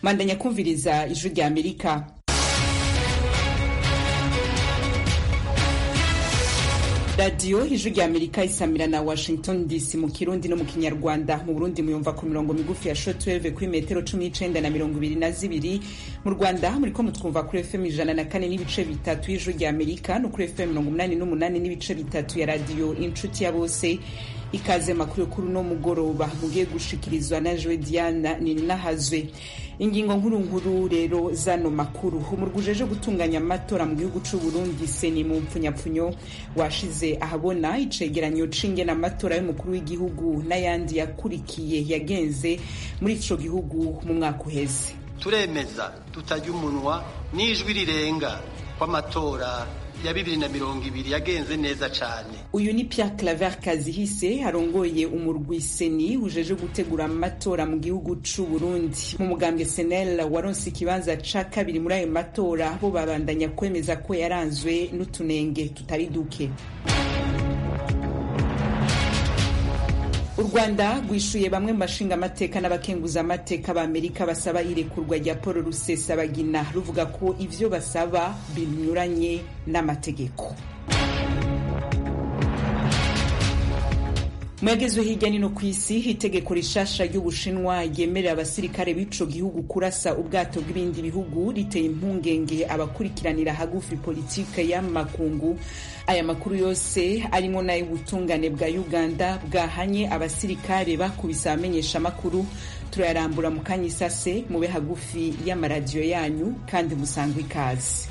mandanya kumviriza ijwi rya amerika radiyo ijwi rya amerika isamira na washington dc mu kirundi no mu kinyarwanda mu burundi muyumva ku mirongo migufi ya shotweve kuri metero cumi n'icenda na mirongo ibiri na zibiri mu rwanda muriko mutwumva kuri fm ijana na kane n'ibice bitatu y'ijwi rya amerika no kuri fm mirongo umunani n'umunani n'ibice bitatu ya radiyo inshuti ya bose ikaze makuru yo kuri uno mugoroba mugiye gushikirizwa na jowe diana ninahazwe ingingo nkuru nkuru rero zano makuru umurwi ujeje gutunganya amatora mu gihugu c'u Burundi seni mu mpfunyapfunyo washize ahabona icegeranyo c'ingene amatora y'umukuru w'igihugu n'ayandi yakurikiye yagenze muri ico gihugu mu mwaka uheze turemeza tutarya umunwa n'ijwi rirenga kw'amatora ya bibiri na mirongo ibiri yagenze neza cane uyu ni Pierre Claver Kazihise arongoye umurwi seni ujeje gutegura amatora mu gihugu c'u Burundi mu mugambwe senel waronse ikibanza ca kabiri muri ayo matora bo babandanya kwemeza ko yaranzwe n'utunenge tutari duke u rwanda rwishuye bamwe mu bashinga amateka n'abakenguza amateka b'amerika basaba irekurwa rya paul rusesabagina ruvuga ko ivyo basaba binyuranye n'amategeko mwagezwe hirya nino ku isi itegeko rishasha ry'ubushinwa ryemerera abasirikare b'ico gihugu kurasa ubwato bw'ibindi bihugu riteye impungenge abakurikiranira hagufi politike y'amakungu aya makuru yose arimo n'ay'ubutungane bwa uganda bwahanye abasirikare bakubise abamenyesha amakuru turayarambura mu kanya isase mube hagufi y'amaradiyo yanyu kandi musangwe ikaze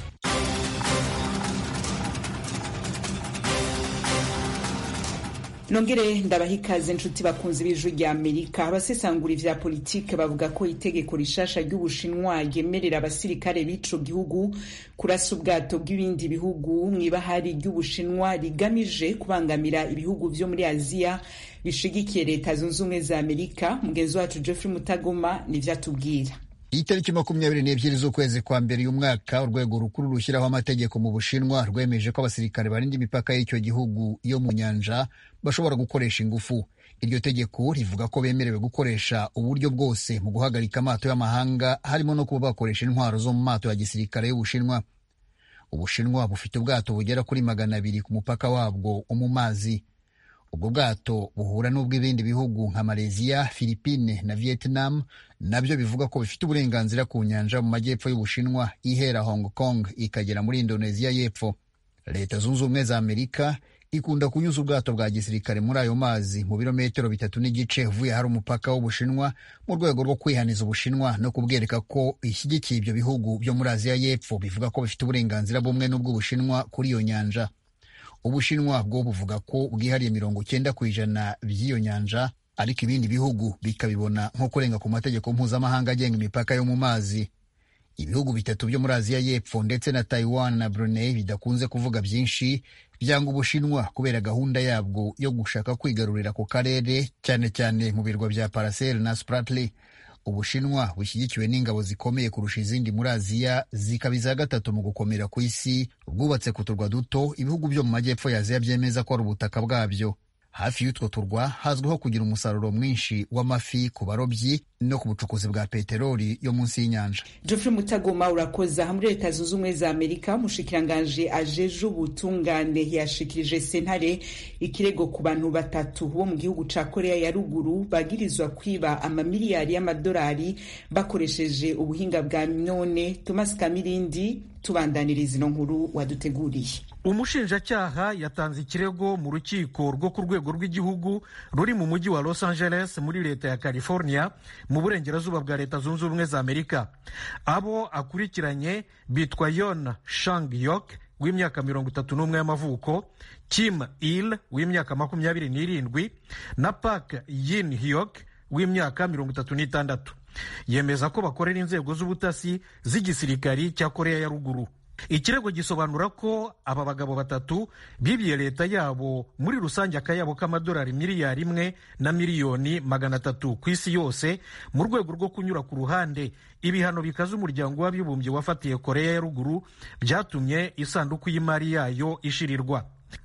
nongere ndabaha ikaze nshuti bakunzi b'ijwi rya amerika abasesangura ivya politike bavuga ko itegeko rishasha ry'ubushinwa ryemerera abasirikare b'ico gihugu kurasa ubwato bw'ibindi bihugu mw'ibahari ry'ubushinwa rigamije kubangamira ibihugu vyo muri aziya bishigikiye leta zunze ubumwe za amerika mugenzi wacu geoffrey mutagoma nivyo atubwira itariki makumyabiri n'ebyiri z'ukwezi kwa mbere uyu mwaka urwego rukuru rushyiraho amategeko mu bushinwa rwemeje ko abasirikare barinda imipaka y'icyo gihugu yo mu nyanja bashobora gukoresha ingufu iryo tegeko rivuga ko bemerewe gukoresha uburyo bwose mu guhagarika amato y'amahanga harimo no kuba bakoresha intwaro zo mu mato ya gisirikare y'ubushinwa ubushinwa bufite ubwato bugera kuri magana abiri ku mupaka wabwo wo mu mazi ubwo bwato buhura n'ubw'ibindi bihugu nka Malaysia, Philippine na Vietnam nabyo bivuga ko bifite uburenganzira ku nyanja mu majyepfo y'Ubushinwa ihera Hong Kong ikagera muri Indonesia y'epfo. Leta zunze ubumwe za Amerika ikunda kunyuza ubwato bwa gisirikare muri ayo mazi mu birometero bitatu n'igice uvuye hari umupaka w'Ubushinwa mu rwego rwo kwihaniza Ubushinwa no kubwereka ko ishyigikiye ibyo bihugu byo muri Aziya y'epfo bivuga ko bifite uburenganzira bumwe n'ubw'Ubushinwa kuri iyo nyanja. ubushinwa bwo buvuga ko bwihariye mirongo cyenda ku ijana by'iyo nyanja ariko ibindi bihugu bikabibona nko kurenga ku mategeko mpuzamahanga agenga imipaka yo mu mazi ibihugu bitatu byo muri aziya y'epfo ndetse na taiwan na brunei bidakunze kuvuga byinshi byanga ubushinwa kubera gahunda yabwo yo gushaka kwigarurira ku karere cyane cyane mu birwa bya paracel na spratly ubushinwa bushyigikiwe n'ingabo zikomeye kurusha izindi muri aziya zikaba iza gatatu mu gukomera ku isi bwubatse ku turwa duto ibihugu byo mu majyepfo ya aziya byemeza ko ari ubutaka bwabyo hafi y'utwo turwa hazwiho kugira umusaruro mwinshi w'amafi ku barobyi no ku bucukuzi bwa peteroli yo munsi y'inyanja Geoffrey Mutagoma urakoza muri leta zunze ubumwe za Amerika umushikiranganje ajeje ubutungane yashikirije sentare ikirego ku bantu batatu bo mu gihugu ca Korea ya ruguru bagirizwa kwiba amamiliyari y'amadolari bakoresheje ubuhinga bwa none Thomas Kamirindi tubandaniriza ino nkuru waduteguriye umushinjacyaha yatanze ikirego mu rukiko rwo ku rwego rw'igihugu ruri mu mujyi wa los angeles muri leta ya california mu burengerazuba bwa leta zunze ubumwe za amerika abo akurikiranye bitwa yon shang yok w'imyaka mirongo itatu n'umwe y'amavuko kim il w'imyaka makumyabiri n'irindwi na pak yin hyok w'imyaka mirongo itatu n'itandatu yemeza ko bakorera inzego z'ubutasi z'igisirikari cya korea ya ruguru ikirego gisobanura ko aba bagabo batatu bibye leta yabo muri rusange akayabo k'amadolari miliyari imwe na miliyoni magana atatu ku isi yose mu rwego rwo kunyura ku ruhande ibihano bikaze umuryango w'abibumbye wafatiye korea ya ruguru byatumye isanduku y'imari yayo ishirirwa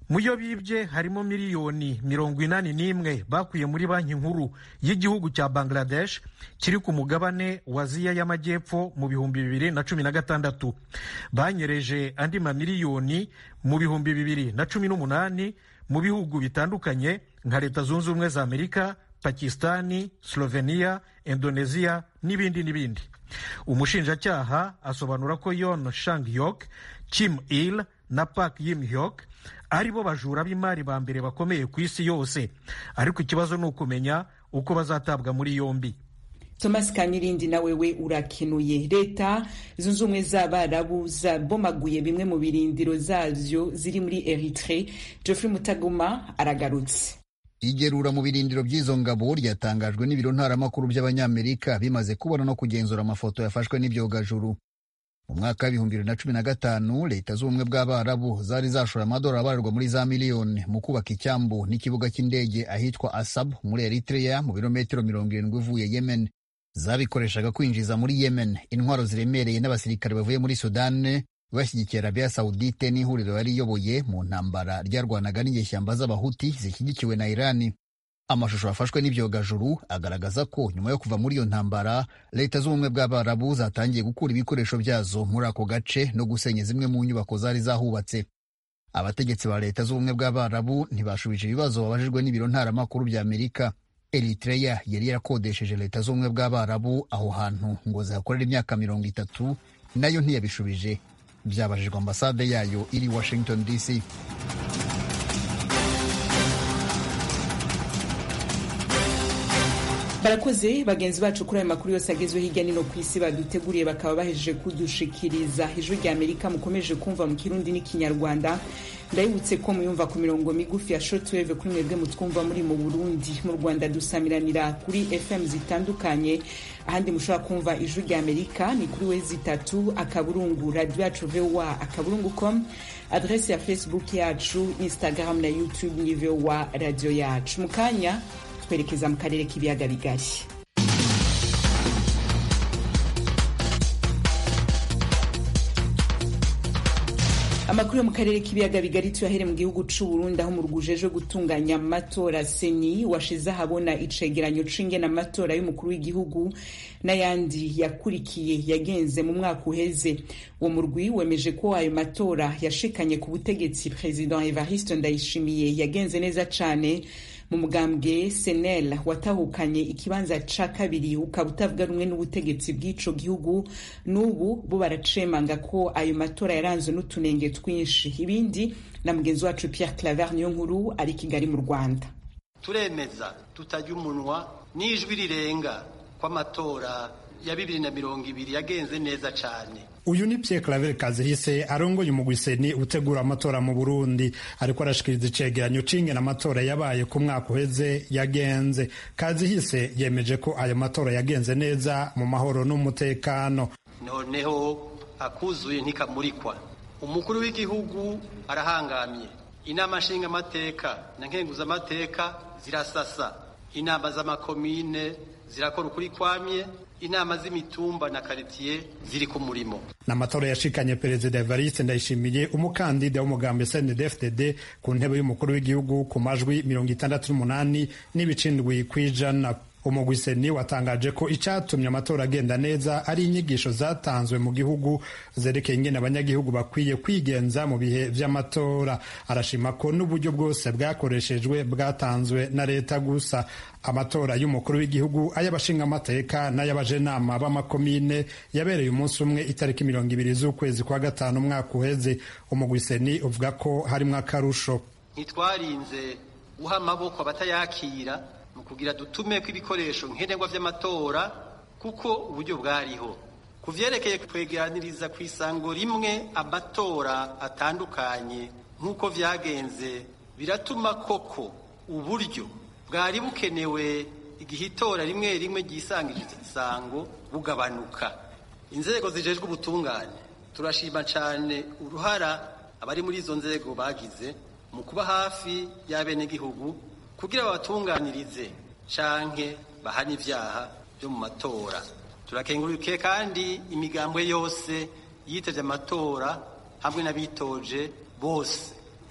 mu yo bibye harimo miliyoni mirongo inani n'imwe bakuye muri banki nkuru y'igihugu cya bangladesh kiri ku mugabane wa aziya y'amajyepfo mu bihumbi bibiri na cumi na gatandatu banyereje andi mamiliyoni mu bihumbi bibiri na cumi n'umunani mu bihugu bitandukanye nka leta zunze ubumwe za amerika pakistani slovenia indonesia n'ibindi n'ibindi umushinjacyaha asobanura ko yon shang yok kim il na park yim hyok ari bo bajura b'imari ba mbere bakomeye ku isi yose ariko ikibazo ni ukumenya uko bazatabwa muri yombi thomas kamirindi na wewe urakenuye leta zunze ubumwe z'abarabu zabomaguye bimwe mu birindiro zavyo ziri muri eritre geoffrey mutagoma aragarutse igerura mu birindiro by'izo ngabo ryatangajwe n'ibiro ntaramakuru by'abanyamerika bimaze kubona no kugenzura amafoto yafashwe n'ibyogajuru mu mwaka w'ibihumbi bibiri na cumi na gatanu leta z'ubumwe bw'abarabu zari zashora amadolari abarirwa muri za miliyoni mu kubaka icyambu n'ikibuga cy'indege ahitwa asab muri eritrea mu birometero mirongo irindwi uvuye yemen zabikoreshaga kwinjiza muri yemen intwaro ziremereye n'abasirikare bavuye muri sudani bashyigikiye arabiya sawudite n'ihuriro yari iyoboye mu ntambara ryarwanaga n'inyeshyamba z'abahuti zishyigikiwe na irani amashusho yafashwe n'ibyogajuru agaragaza ko nyuma yo kuva muri iyo ntambara leta z'ubumwe bw'abarabu zatangiye gukura ibikoresho byazo muri ako gace no gusenya zimwe mu nyubako zari zahubatse abategetsi ba leta z'ubumwe bw'abarabu ntibashubije ibibazo babajijwe n'ibiro ntaramakuru bya amerika eritreya yari yarakodesheje leta z'ubumwe bw'abarabu aho hantu ngo zihakorere imyaka mirongo itatu nayo ntiyabishubije byabajijwe ambasade yayo iri washington dc barakoze bagenzi bacu kuri ayo makuru yose agezweho hirya no ku isi baduteguriye bakaba bahejeje kudushikiriza ijwi rya amerika mukomeje kumva mu kirundi n'ikinyarwanda ndabibutse ko muyumva ku mirongo migufi ya shortwave kuri mwebwe mutwumva muri mu burundi mu rwanda dusamiranira kuri fm zitandukanye ahandi mushobora kumva ijwi rya amerika ni kuri wezi itatu akaburungu radio yacu voa akaburungu com adrese ya facebook yacu instagram na youtube ni voa radio yacu mu kanya twerekeza mu karere k'ibiyaga bigari amakuru yo mu karere k'ibiyaga bigari tuyahere mu gihugu c'u Burundi aho mu rwujejwe gutunganya amatora seni washize ahabona icegeranyo c'ingene amatora y'umukuru w'igihugu n'ayandi yakurikiye yagenze mu mwaka uheze uwo murwi wemeje ko ayo matora yashikanye ku butegetsi president Evariste Ndayishimiye yagenze neza cane mu mugambwe senel watahukanye ikibanza ca kabiri ukaba utavuga rumwe n'ubutegetsi bw'ico gihugu n'ubu bo baracemanga ko ayo matora yaranzwe n'utunenge twinshi ibindi na mugenzi wacu Pierre Claver niyo nkuru ari Kigali mu Rwanda turemeza tutajya umunwa n'ijwi rirenga ko amatora ya bibiri na mirongo ibiri yagenze neza cane uyu ni Pierre Claver Kazihise arongoye umugwiseni utegura amatora mu Burundi ariko arashikiriza icegeranyo c'ingene amatora yabaye ku mwaka uheze yagenze Kazihise yemeje ko ayo matora yagenze neza mu mahoro n'umutekano noneho akuzuye ntikamurikwa umukuru w'igihugu arahangamye inama nshingamateka na nkenguzamateka zirasasa inama z'amakomine zirakora ukuri kwamye inama z'imitumba na karitiye ziri ku murimo n'amatora yashikanye perezida Evariste Ndayishimiye umukandida w'umugambi CNDD-FDD ku ntebe y'umukuru w'igihugu ku majwi mirongo itandatu n'umunani n'ibicindwi kw'ijana umugwiseni watangaje ko icyatumye amatora agenda neza ari inyigisho zatanzwe mu gihugu zerekeye ingene abanyagihugu bakwiye kwigenza mu bihe vy'amatora arashima ko n'uburyo bwose bwakoreshejwe bwatanzwe na leta gusa amatora y'umukuru w'igihugu ay'abashingamateka n'ay'abajenama b'amakomine yabereye umunsi umwe itariki mirongo ibiri z'ukwezi kwa gatanu umwaka uheze umugwiseni uvuga ko harimwo akarusho ntitwarinze guha amaboko abatayakira mu kugira dutume ko ibikoresho nkenerwa vy'amatora kuko uburyo bwariho ku vyerekeye kwegeraniriza ku isango rimwe amatora atandukanye nk'uko vyagenze biratuma koko uburyo bwari bukenewe igihe itora rimwe rimwe ryisangije isango bugabanuka inzego zijejwe ubutungane turashima cane uruhara abari muri izo nzego bagize mu kuba hafi y'abenegihugu kugira babatunganirize canke bahane ivyaha vyo mu matora turakengurukiye kandi imigambwe yose yitevye amatora hamwe n'abitoje bose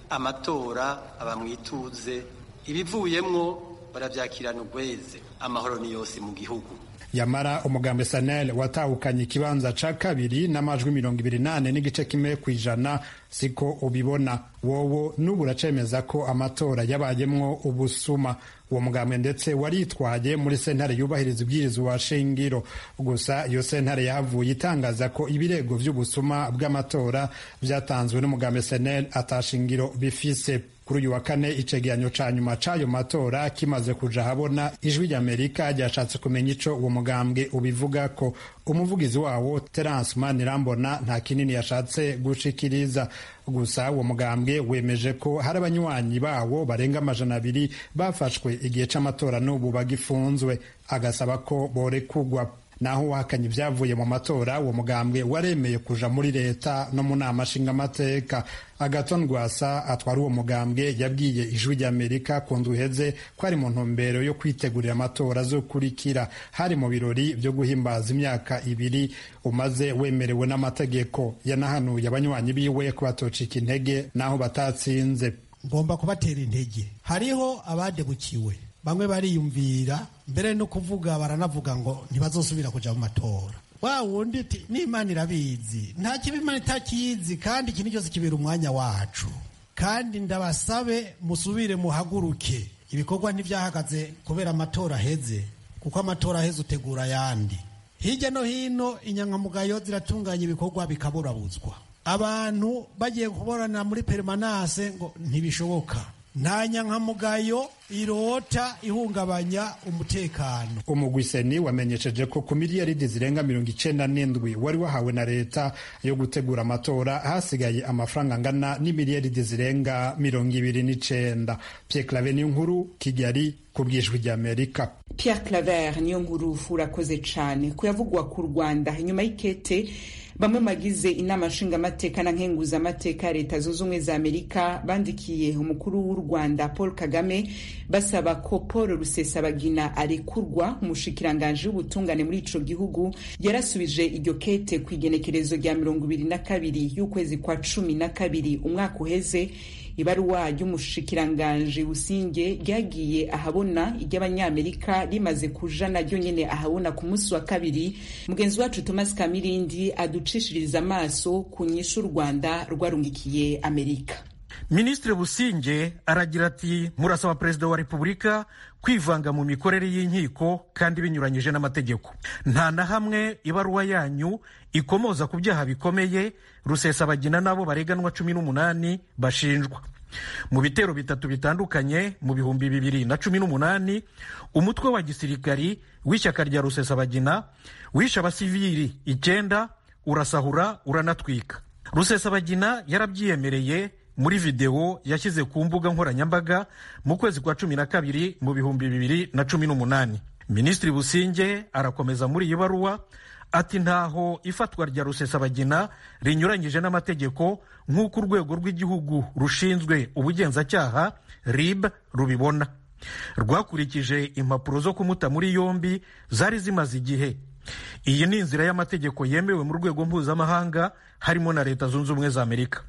amatora aba mu ituze ibivuyemwo baravyakirana ugweze amahoro ni yose mu gihugu yamara umugambi sanel watahukanye ikibanza ca kabiri n'amajwi mirongo ibiri nane n'igice kimwe ku ijana siko ubibona wowo n'ubu uracemeza ko amatora yabayemwo ubusuma uwo mugambwe ndetse waritwaye muri sentare yubahiriza ibwirizwa shingiro gusa iyo sentare yahavuye itangaza ko ibirego vy'ubusuma bw'amatora vyatanzwe n'umugambi senel atashingiro bifise kuri uyu wa kane icegeranyo ca nyuma c'ayo matora kimaze kuja habona ijwi ry'amerika ryashatse kumenya ico uwo mugambwe ubivuga ko umuvugizi wawo terence manirambona nta kinini yashatse gushikiriza gusa uwo mugambwe wemeje ko hari abanywanyi bawo barenga amajana abiri bafashwe igihe c'amatora n'ubu bagifunzwe agasaba ko borekugwa naho uhakanye ibyavuye mu matora uwo mugambwe waremeye kuja muri leta no mu nama nshingamateka agaton rwasa atwara uwo mugambwe yabwiye ijwi ry'amerika ku ndwi iheze ko ari mu ntumbero yo kwitegurira amatora azokurikira hari mu birori byo guhimbaza imyaka ibiri umaze wemerewe n'amategeko yanahanuye abanywanyi biwe ko batocika intege naho batatsinze ngomba kubatera intege hariho abadebukiwe bamwe bariyumvira mbere no kuvuga baranavuga ngo ntibazosubira kuja mu matora wa wundi ti n'imana irabizi nta kibi imana itakizi kandi ikintu cyose kibera umwanya wacu kandi ndabasabe musubire muhaguruke ibikorwa ntibyahagaze kubera amatora aheze kuko amatora aheze utegura ayandi hirya no hino inyangamugayo ziratunganya ibikorwa bikaburabuzwa abantu bagiye kuborana muri perimanase ngo ntibishoboka nta nyankamugayo irota ihungabanya umutekano umugwiseni wamenyesheje ko ku miliyaridi zirenga mirongo icenda n'indwi wari wahawe na leta yo gutegura amatora hasigaye amafaranga angana n'imiliyaridi zirenga mirongo ibiri n'icenda Pierre Claver niyo nkuru Kigali ku bwijwi ry'Amerika Pierre Claver niyo nkuru urakoze cane kuyavugwa ku Rwanda inyuma y'ikete bamwe bagize inama nshingamateka na nkenguzamateka ya leta zunze ubumwe za amerika bandikiye umukuru w'u rwanda paul kagame basaba ko paul rusesabagina arekurwa umushikiranganji w'ubutungane muri ico gihugu yarasubije iryo kete ku igenekerezo rya mirongo ibiri na kabiri y'ukwezi kwa cumi na kabiri umwaka uheze ibaruwa ry'umushikiranganji businge ryagiye ahabona iry'abanyamerika rimaze kuja naryo nyene ahabona ku munsi wa kabiri mugenzi wacu thomas kamirindi aducishiriza amaso ku nyishu u rwanda rwarungikiye amerika minisitiri businge aragira ati murasaba perezida wa repubulika kwivanga mu mikorere y'inkiko kandi binyuranyije n'amategeko nta na hamwe ibaruwa yanyu ikomoza ku byaha bikomeye rusesabagina n'abo bareganwa cumi n'umunani bashinjwa mu bitero bitatu bitandukanye mu bihumbi bibiri na cumi n'umunani umutwe wa gisirikari w'ishyaka rya rusesabagina wishe abasivili icyenda urasahura uranatwika rusesabagina yarabyiyemereye muri videwo yashyize ku mbuga nkoranyambaga mu kwezi kwa cumi na kabiri mu bihumbi bibiri na cumi n'umunani minisitiri businge arakomeza muri iyi baruwa ati ntaho ifatwa rya rusesabagina rinyuranyije n'amategeko nk'uko urwego rw'igihugu rushinzwe ubugenzacyaha rib rubibona rwakurikije impapuro zo kumuta muri yombi zari zimaze igihe iyi ni inzira y'amategeko yemewe mu rwego mpuzamahanga harimo na leta zunze ubumwe za amerika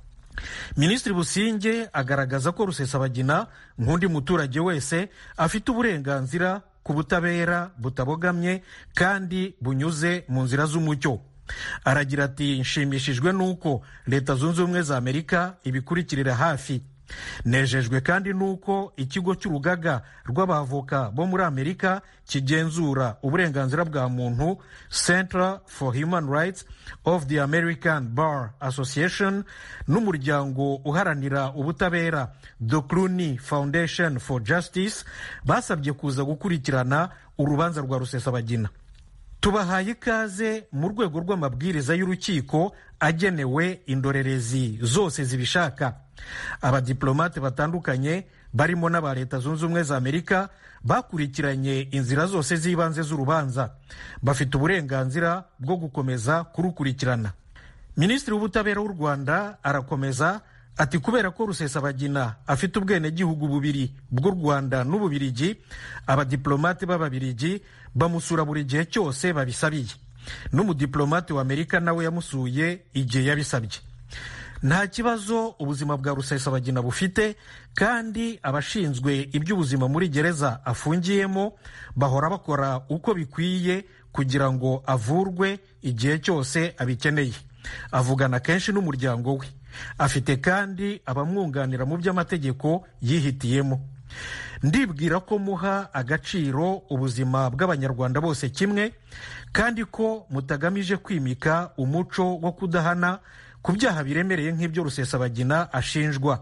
minisitiri businge agaragaza ko rusesabagina nk'undi muturage wese afite uburenganzira ku butabera butabogamye kandi bunyuze mu nzira z'umucyo aragira ati nshimishijwe n'uko leta zunze ubumwe za amerika ibikurikirira hafi nejejwe kandi n'uko ikigo cy'urugaga rw'abavoka bo muri amerika kigenzura uburenganzira bwa muntu center for human rights of the american bar association n'umuryango uharanira ubutabera the cluny foundation for justice basabye kuza gukurikirana urubanza rwa rusesabagina tubahaye ikaze mu rwego rw'amabwiriza y'urukiko agenewe indorerezi zose zibishaka abadiplomate batandukanye barimo n'aba leta zunze ubumwe za amerika bakurikiranye inzira zose z'ibanze z'urubanza bafite uburenganzira bwo gukomeza kurukurikirana minisitiri w'ubutabera w'u rwanda arakomeza ati kubera ko rusesabagina afite ubwenegihugu bubiri bw'u rwanda n'ububirigi abadiplomate b'ababirigi bamusura buri gihe cyose babisabiye n'umudiplomate wa amerika nawe yamusuye igihe yabisabye nta kibazo ubuzima bwa rusesabagina bufite kandi abashinzwe iby'ubuzima muri gereza afungiyemo bahora bakora uko bikwiye kugira ngo avurwe igihe cyose abikeneye avugana kenshi n'umuryango we afite kandi abamwunganira mu by'amategeko yihitiyemo ndibwira ko muha agaciro ubuzima bw'abanyarwanda bose kimwe kandi ko mutagamije kwimika umuco wo kudahana ku byaha biremereye nk'ibyo rusesabagina ashinjwa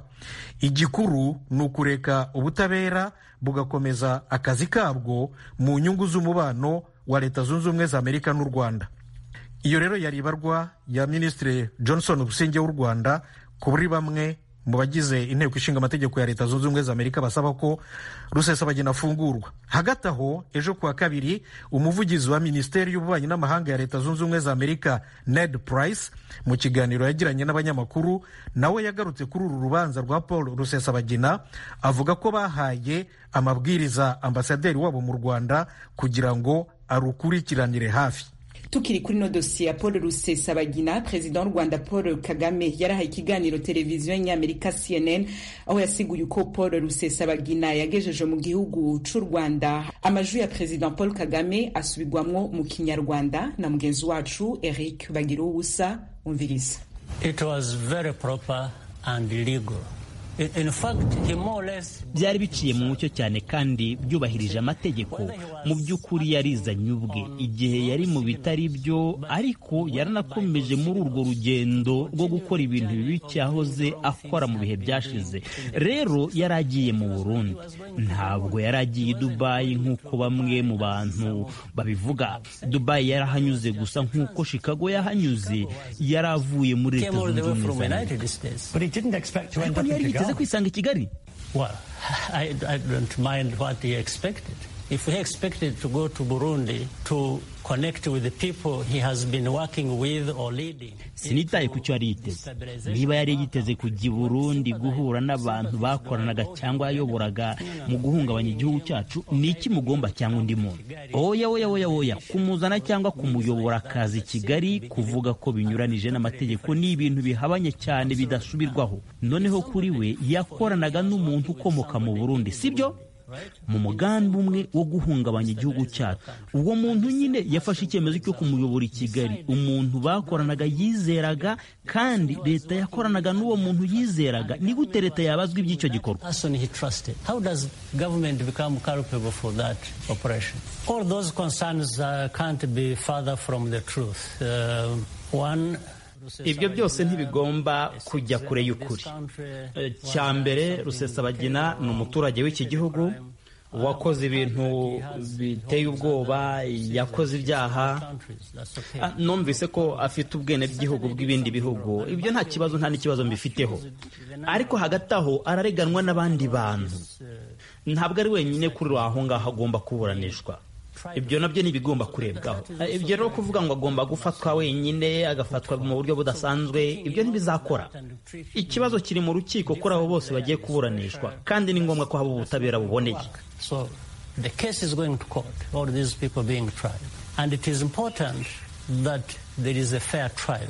igikuru ni ukureka ubutabera bugakomeza akazi kabwo mu nyungu z'umubano wa leta zunze ubumwe za amerika n'u rwanda iyo rero yari ibarwa ya minisitiri johnson businge w'u rwanda kuri bamwe mu bagize inteko ishinga amategeko ya leta zunze ubumwe za amerika basaba ko rusesabagina afungurwa hagati aho ejo kuwa kabiri umuvugizi wa minisiteri y'ububanyi n'amahanga ya leta zunze ubumwe za amerika ned price mu kiganiro yagiranye n'abanyamakuru nawe yagarutse kuri uru rubanza rwa paul rusesabagina avuga ko bahaye amabwiriza ambasaderi wabo mu rwanda kugira ngo arukurikiranire hafi tukiri kuri no dosiye ya paul rusesabagina perezida w'u rwanda paul kagame yarahaye ikiganiro televiziyo y'inyamerika cnn aho yasiguye uko paul rusesabagina yagejeje mu gihugu cy'u rwanda amajwi ya perezida paul kagame asubirwamwo mu kinyarwanda na mugenzi wacu eric bagira ubusa umviriza It was very proper and legal. In fact, he more or less byari biciye mu mucyo cyane kandi byubahirije amategeko mu by'ukuri yarizanye ubwe igihe yari mu bitari byo ariko yaranakomeje muri urwo rugendo rwo gukora ibintu bibi cyahoze akora mu bihe byashize rero yari agiye mu burundi ntabwo yari agiye i dubayi nk'uko bamwe mu bantu babivuga dubayi yarahanyuze gusa nk'uko chicago yahanyuze yari avuye muri leta came all the zunze way from ubumwe za amerika United States. But he didn't expect to end ariko up in ntiyari yiteze Kigali. kwisanga i kigali Well, I, I don't mind what he expected. If he expected to go to Burundi to connect with the people he has been working with or leading. sinitaye ku cyo yari yiteze niba yari yiteze kujya i burundi guhura n'abantu bakoranaga cyangwa yayoboraga mu guhungabanya igihugu cyacu ni iki mugomba cyangwa undi muntu oya oya oya oya kumuzana cyangwa kumuyobora akazi i kigali kuvuga ko binyuranije n'amategeko ni ibintu bihabanye cyane bidasubirwaho noneho kuri we yakoranaga n'umuntu ukomoka mu burundi sibyo mu mugambi umwe wo guhungabanya igihugu cyacu uwo muntu nyine yafashe icyemezo cyo kumuyobora i kigali umuntu bakoranaga yizeraga kandi leta yakoranaga n'uwo muntu yizeraga ni gute leta yabazwa iby'icyo gikorwa person he trusted. How does government become culpable for that operation? All those concerns uh, can't be further from the truth. Uh, one, ibyo byose ntibigomba kujya kure y'ukuri Eh, cya mbere rusesabagina ni umuturage w'iki gihugu wakoze ibintu biteye ubwoba yakoze ibyaha Ah, numvise ko afite ubwenegihugu bw'ibindi bihugu ibyo nta kibazo nta n'ikibazo mbifiteho ariko hagati aho arareganwa n'abandi bantu ntabwo ari wenyine kuri aho ngaho agomba kuburanishwa ibyo nabyo ni ibigomba kurebwaho Eh, ibyo rero kuvuga ngo agomba gufatwa wenyine agafatwa mu buryo budasanzwe ibyo ntibizakora ikibazo kiri mu rukiko kuri abo bose bagiye kuburanishwa kandi ni ngombwa ko haba ubutabera buboneye So the case is going to court, all these people being tried. And it is important that there is a fair trial.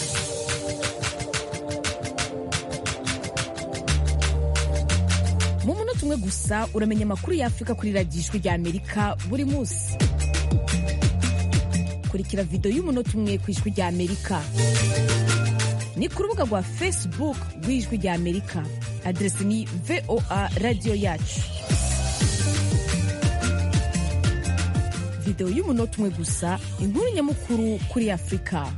mu munota umwe gusa uramenya amakuru y'afurika kuri radiyo ijwi rya amerika buri munsi kurikira videwo y'umunota umwe ku ijwi rya amerika ni ku rubuga rwa facebook rw'ijwi rya amerika aderesi ni voa radiyo yacu videwo y'umunota umwe gusa inkuru nyamukuru kuri afurika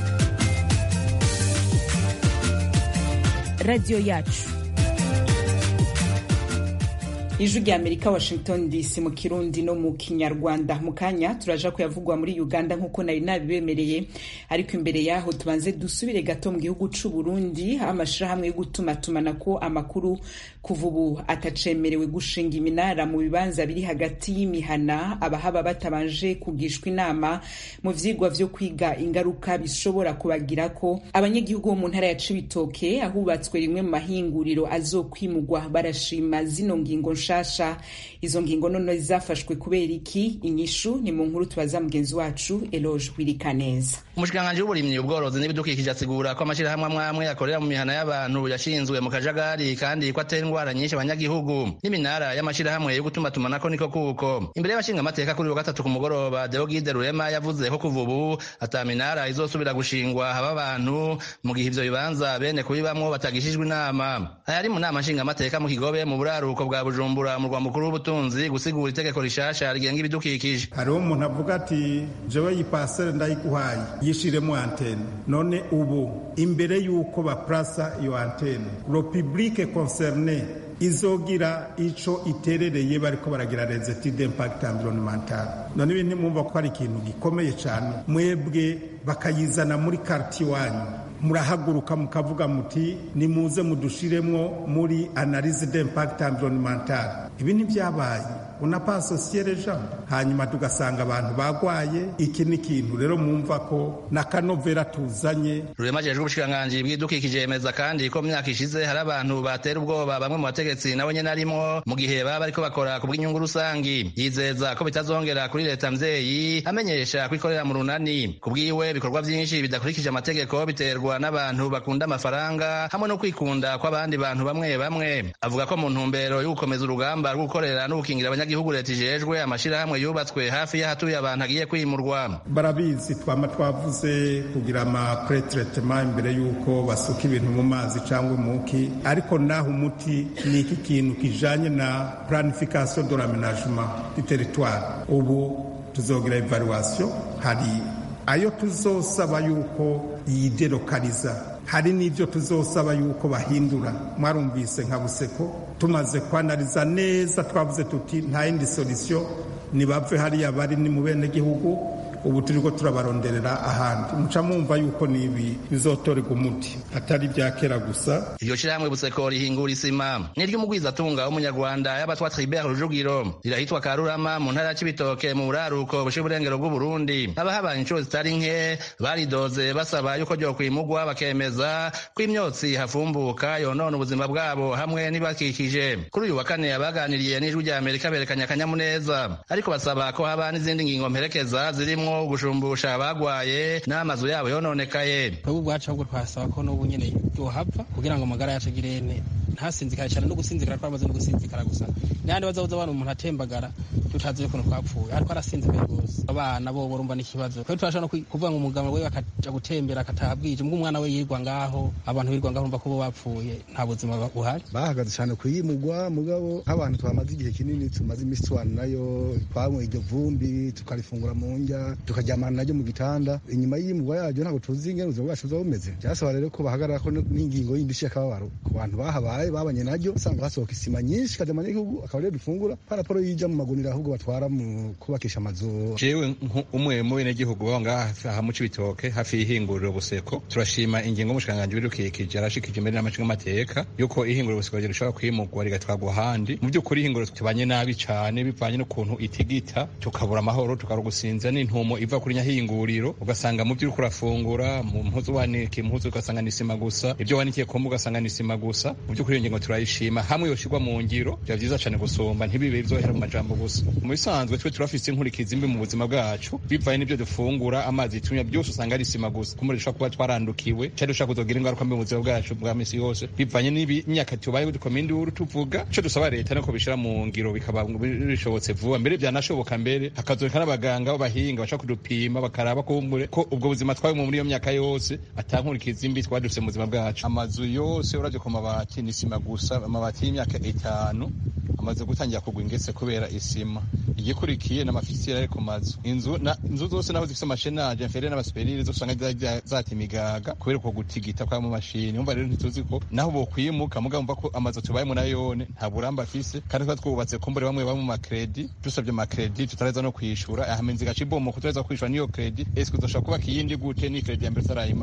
radiyo yacu ijwi rya amerika washington dc mu kirundi no mu kinyarwanda mu kanya turaja kuyavugwa muri uganda nk'uko nari nabibemereye ariko imbere yaho tubanze dusubire gato mu gihugu c'u burundi aho amashirahamwe yo gutumatumanako amakuru kuva ubu atacemerewe gushinga iminara mu bibanza biri hagati y'imihana abahaba batabanje kugishwa inama mu vyigwa vyo kwiga ingaruka bishobora kubagirako abanyagihugu bo mu ntara ya cibitoke ahubatswe rimwe mu mahinguriro azokwimugwa barashima zino ngingo rushasha izo ngingo none zafashwe kubera iki inyishu ni mu nkuru tubaza mugenzi wacu eloge wirikaneza umushikiranganji w'uburimyi ubworozi n'ibidukikije asigura ko amashyirahamwe amwe amwe akorera mu mihana y'abantu yashinzwe mu kajagari kandi ko atera indwara nyinshi abanyagihugu n'iminara y'amashyirahamwe yo gutumatumanako niko kuko imbere y'abashinga amateka kuri wa gatatu ku mugoroba deogide rurema yavuze ko kuva ubu ata minara izosubira gushingwa haba abantu mu gihe ivyo bibanza bene kubibamwo batagishijwe inama ayari mu nama nshinga amateka mu kigobe mu buraruko bwa bujumbura mu rwa mukuru w'ubutunzi gusigura itegeko rishasha rigenga ibidukikije hariho umuntu avuga ati jewe iyi pasere ndayiguhaye yishiremo antene none ubu imbere y'uko baprasa iyo antene lo publique concerne izogira ico iterereye bariko baragira les études d'impact environnemental none ibi ntimwumva ko ari ikintu gikomeye cyane mwebwe bakayizana muri quartier wanyu murahaguruka mukavuga muti nimuze mudushiremwo muri analyse d'impact environnemental ibi ntibyabaye unapa asosiye les hanyuma tugasanga abantu bagwaye iki ni ikintu rero mwumva ko n'akanovera tuzanye rurema ajejwe ubushikiranganji bw'ibidukikije yemeza kandi ko mu myaka ishize hari abantu batera ubwoba bamwe mu bategetsi nawe nyene arimwo mu gihe baba bariko bakora ku bw'inyungu rusangi yizeza ko bitazongera kuri leta mvyeyi amenyesha ko ikorera mu runani ku bwiwe ibikorwa vyinshi bidakurikije amategeko biterwa n'abantu bakunda amafaranga hamwe no kwikunda kw'abandi bantu bamwe bamwe avuga ko mu ntumbero yo gukomeza urugamba rwo gukorera no gukingira abanyagihugu leta ijejwe amashirahamwe yubatswe hafi y'ahatuye abantu agiye kwimurwa barabizi twama twavuze kugira ama pretretement imbere y'uko basuka ibintu mu mazi cyangwa umuki ariko naho umuti ni iki kintu kijanye na planification de l'aménagement du territoire ubu tuzogira evaluation hari ayo tuzosaba yuko yidelokaliza hari n'ibyo tuzosaba yuko bahindura mwarumvise nka buseko tumaze kwanariza neza twavuze tuti nta yindi solution nibave hariya bari ni mu bene gihugu ubu turiko turabaronderera ahandi muca mwumva yuko nibi bizotorerwa umuti atari ibya kera gusa iryo shirahamwe buseko rihingura isima ni ry'umugwizatunga w'umunyarwanda y'abatwa tribert rujugiro rirahitwa karurama mu ntara ya cibitoke mu buraruko bushe uburengero bw'uburundi abahabaye inshuro zitari nke baridoze basaba yuko ryokwimugwa bakemeza ko imyotsi hafumbuka yonona ubuzima bwabo hamwe n'ibakikije kuri uyu wa kane abaganiriye n'ijwi rya amerika berekanye akanyamuneza ariko basaba ko haba n'izindi ngingo mperekeza zirimwo gushumbusha abagwaye n'amazu yabo yononekaye twebwe ubwacu ahubwo twasaba ko n'ubu nyene yohava kugira ngo amagara yacu agire ntasinzikare cyane no gusinzikara twamaze no gusinzikara gusa n'ahandi bazabuza abana umuntu atembagara tutazi ukuntu twapfuye ariko arasinzikaye rwose abana bo urumva n'ikibazo twebwe turashobora no kuvuga ngo umugabo we akaja gutembera akataha bwije mbwo umwana we yirirwa ngaho abantu birirwa ngaho urumva ko bo bapfuye nta buzima buhari bahagaze cyane kuyimugwa mugabo nk'abantu twamaze igihe kinini tumaze iminsi tubana nayo twanywa iryo vumbi tukarifungura mu ndya tukaryamana naryo mu gitanda inyuma y'iyimugwa yaryo ntabwo tuzi ingene ubuzima bwacu buba bumeze byasaba rero ko bahagarara ko n'ingingo yindi y'akababaro ku bantu bahabaye babanye naryo usanga hasohoka isima nyinshi ikajya mu gihugu akaba ariyo dufungura paraporo yija mu magunira ahubwo batwara mu kubakisha amazu jewe umwe mu benegihugu baba ngaha aha mu cibitoke hafi y'ihinguriro buseko turashima ingingo y'umushikiranganji w'ibidukikije yarashikije imbere n'amacinga amateka yuko ihinguriro buseko rishobora kwimugwa rigatwarwa ahandi mu by'ukuri ihinguriro tubanye nabi cane bivanye n'ukuntu itigita tukabura amahoro tukabura gusinzira n'intumo iva kuri nyahinguriro ugasanga mu byo uriko urafungura mu mpuzu wanika impuzu ugasanga ni isima gusa ibyo wanikiye kumba ugasanga ni isima gusa mu by'ukuri iyo ngingo turayishima hamwe yoshirwa mu ngiro biba vyiza cane gusumba ntibibe bizohera mu majambo gusa mu bisanzwe twe turafise inkurikizi mbi mu buzima bwacu bivanye n'ibyo dufungura amazi tunywa byose usanga ari isima gusa kumuri dushobora kuba twarandukiwe cyari dushobora kuzogira ingaruka mbi mu buzima bwacu bwa misi yose bivanye n'imyaka tubaye dukoma induru tuvuga ico dusaba leta nuko bishira mu ngiro bikaba bishobotse vuba mbere byanashoboka mbere hakazoneka n'abaganga b'abahinga bashobora kudupima bakaraba kumbure ko ubwo buzima twabimwe muri iyo myaka yose atankurikizi mbi twari dufise mu buzima bwacu amazu yose uravye ku mabati ni isima gusa amabati y'imyaka itanu amaze gutangira kugwa ingese kubera isima igikurikiye n'amafisiyeri ari ku mazu inzu inzu zose naho zifise amashenaje inferieur n'abasuperire zose usanga zata imigaga kubera uko gutigita kwa mu mashini umva rero ntituzi ko naho bokwimuka muga mva ko amazu tubayemo nayone nta buramba afise kandi twa twubatse kumbure bamwe bamwe mu makredi dusabye makredi tutareza no kwishura ahamenzi gacibomo kutareza kwishura niyo kredi eske uzoshobora kubaka iyindi gute ni kredi ya mbere utarayimara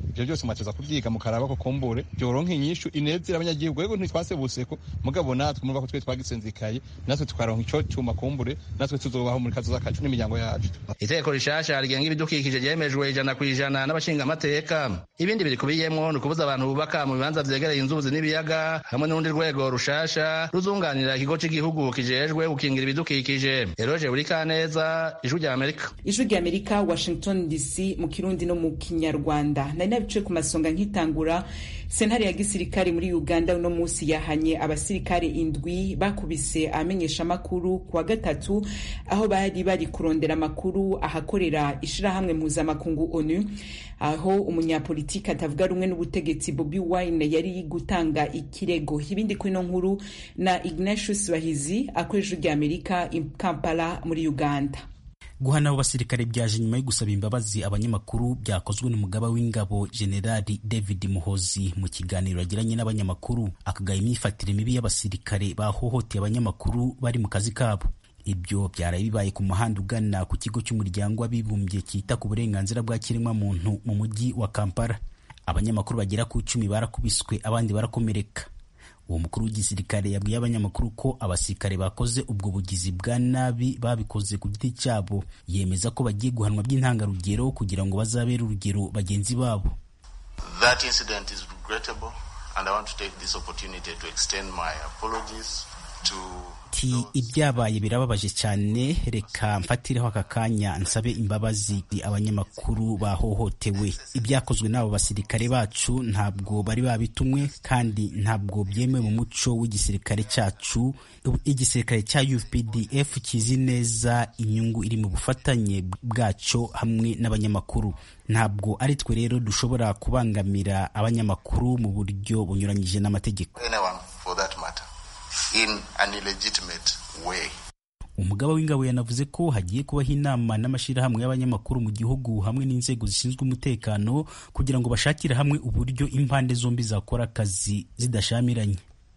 ivyo byose mwateza kuvyiga mukaraba ko kumbure byoronka inyishu inezera abanyagihugu yego ntitwasebuse ko mugabo natwe murumva ko twe twagisenzikaye natwe tukaronka ico cuma kumbure natwe tuzobaho muri kazoza kacu n'imiryango yacu itegeko rishasha rigenga ibidukikije ryemejwe ijana ku ijana n'abashingamateka ibindi birikubiyemwo ni ukubuza abantu bubaka mu bibanza vyegereye inzuzi n'ibiyaga hamwe n'urundi rwego rushasha ruzunganira ikigo c'igihugu kijejwe gukingira ibidukikije eroje burikaneza ijwi rya amerika ijwi rya amerika washington dc mu kirundi no mu kinyarwanda nari nabice ku masonga nkitangura sentare ya gisirikare muri uganda uno munsi yahanye abasirikare indwi bakubise amenyesha amakuru ku wa gatatu aho bari bari kurondera amakuru ahakorera ishirahamwe mpuzamakungu onu aho umunyapolitiki atavuga rumwe n'ubutegetsi bobi wine yari gutanga ikirego ibindi kuri ino nkuru na ignatius bahizi akoresha rya amerika i kampala muri uganda guhana abo basirikare byaje nyuma yo gusaba imbabazi abanyamakuru byakozwe n'umugaba w'ingabo generali david muhozi mu kiganiro yagiranye n'abanyamakuru akagaya imyifatire mibi y'abasirikare bahohoteye abanyamakuru bari mu kazi kabo ibyo byaraye bibaye ku muhanda ugana ku kigo cy'umuryango w'abibumbye cyita ku burenganzira bwa kiremwamuntu mu mujyi wa kampala abanyamakuru bagera ku icumi barakubiswe abandi barakomereka uwo mukuru w'igisirikare yabwiye abanyamakuru ko abasirikare bakoze ubwo bugizi bwa nabi babikoze ku giti cyabo yemeza ko bagiye guhanwa by'intangarugero kugira ngo bazabere urugero bagenzi babo That incident is regrettable and I want to take this opportunity to extend my apologies to ati ibyabaye birababaje cyane reka mfatireho aka kanya nsabe imbabazi abanyamakuru bahohotewe ibyakozwe n'abo basirikare bacu ntabwo bari babitumwe kandi ntabwo byemewe mu muco w'igisirikare cyacu igisirikare cya UPDF kizi neza inyungu iri mu bufatanye bwacyo hamwe n'abanyamakuru ntabwo ari twe rero dushobora kubangamira abanyamakuru mu buryo bunyuranyije n'amategeko anyone for that matter in an illegitimate way. umugaba w'ingabo yanavuze ko hagiye kubaho inama n'amashyirahamwe y'abanyamakuru mu gihugu hamwe n'inzego zishinzwe umutekano kugira ngo bashakire hamwe uburyo impande zombi zakora akazi zidashamiranye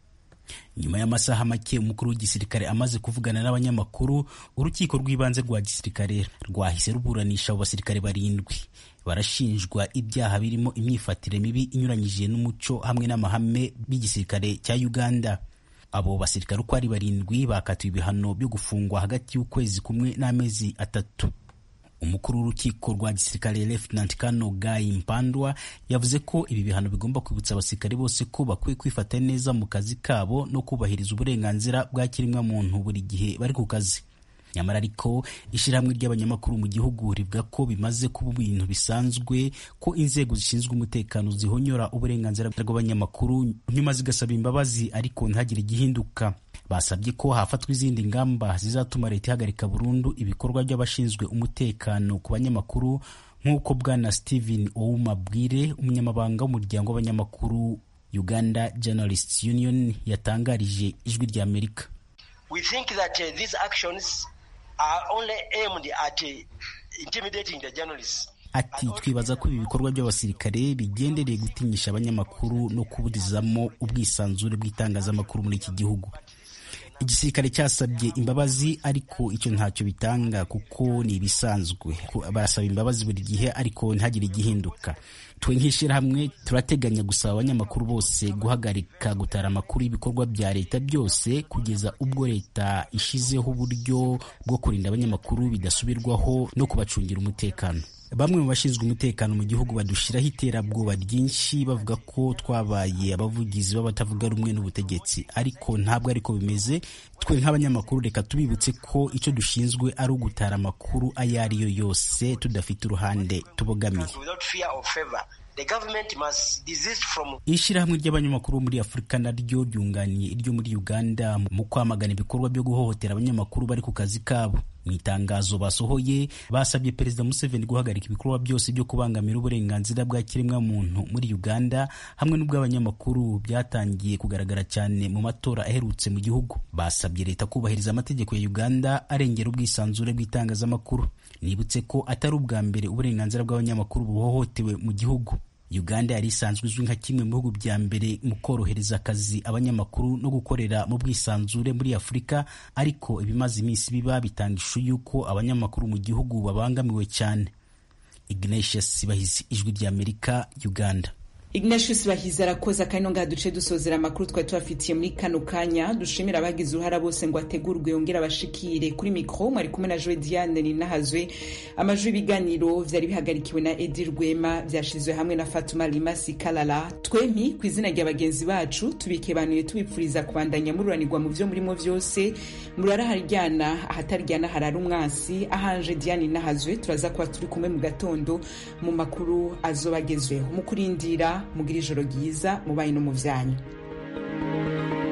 nyuma y'amasaha make umukuru w'igisirikare amaze kuvugana n'abanyamakuru urukiko rw'ibanze rwa gisirikare rwahise ruburanisha abo basirikare barindwi barashinjwa ibyaha birimo imyifatire mibi inyuranyije n'umuco hamwe n'amahame b'igisirikare cya uganda abo basirikare uko ari barindwi bakatiwe ibihano byo gufungwa hagati y'ukwezi kumwe n'amezi atatu umukuru w'urukiko rwa gisirikare Lieutenant Kano Guy Mpandwa yavuze ko ibi bihano bigomba kwibutsa abasirikare bose ko bakwiye kwifata neza mu kazi kabo no kubahiriza uburenganzira bwa kiremwamuntu buri gihe bari ku kazi nyamara ariko ishyirahamwe ry'abanyamakuru mu gihugu rivuga ko bimaze kuba ibintu bisanzwe ko inzego zishinzwe umutekano zihonyora uburenganzira bw'abanyamakuru nyuma zigasaba imbabazi ariko ntihagire igihinduka basabye ko hafatwa izindi ngamba zizatuma leta ihagarika burundu ibikorwa by'abashinzwe umutekano ku banyamakuru nk'uko bwana Steven Ouma Bwire umunyamabanga w'umuryango w'abanyamakuru Uganda Journalists Union yatangarije ijwi rya Amerika We think that uh, these actions are only aimed at uh, intimidating the journalists. ati twibaza ko ibi bikorwa by'abasirikare bigendereye gutinyisha abanyamakuru no kuburizamo ubwisanzure bw'itangazamakuru muri iki gihugu igisirikare cyasabye imbabazi ariko icyo ntacyo bitanga kuko ni ibisanzwe barasaba imbabazi buri gihe ariko ntihagire igihinduka twe nk'ishyirahamwe turateganya gusaba abanyamakuru bose guhagarika gutara amakuru y'ibikorwa bya leta byose kugeza ubwo leta ishizeho uburyo bwo kurinda abanyamakuru bidasubirwaho no kubacungira umutekano bamwe mu bashinzwe umutekano mu gihugu badushyiraho iterabwoba ryinshi bavuga ko twabaye abavugizi b'abatavuga rumwe n'ubutegetsi ariko ntabwo ariko bimeze twe nk'abanyamakuru reka tubibutse ko icyo dushinzwe ari ugutara amakuru ayo ari yo yose tudafite uruhande tubogamiye ishyirahamwe ry'abanyamakuru bo muri afurika naryo ryunganiye iryo muri uganda mu kwamagana ibikorwa byo guhohotera abanyamakuru bari ku kazi kabo mu itangazo basohoye basabye perezida museveni guhagarika ibikorwa byose byo kubangamira uburenganzira bwa kiremwamuntu muri uganda hamwe n'ubw'abanyamakuru byatangiye kugaragara cyane mu matora aherutse mu gihugu basabye leta kubahiriza amategeko ya uganda arengera ubwisanzure bw'itangazamakuru nibutse ko atari ubwa mbere uburenganzira bw'abanyamakuru buhohotewe mu gihugu uganda yari isanzwe izwi nka kimwe mu bihugu bya mbere mu korohereza akazi abanyamakuru no gukorera mu bwisanzure muri afurika ariko ibimaze iminsi biba bitanga ishusho y'uko abanyamakuru mu gihugu babangamiwe cyane ignatius bahizi ijwi ry'amerika uganda ignatius bahizi arakoze akanya ngaha duce dusozera amakuru twari tubafitiye muri kano kanya dushimira abagize uruhara bose ngo ategurwe yongere abashikire kuri mikoro mwari kumwe na joe diane ninahazwe amajwi y'ibiganiro vyari bihagarikiwe na edi rwema vyashizwe hamwe na fatuma limasi kalala twempi ku izina rya bagenzi bacu tubikebanuye tubipfuriza kubandanya mururanirwa mu vyo murimo vyose murara haryana ahataryana harara umwansi ahanje diane ninahazwe turaza kuba turi kumwe mu gatondo mu makuru azobagezweho mu kurindira mugira ijoro ryiza mubaye no mu vyanyu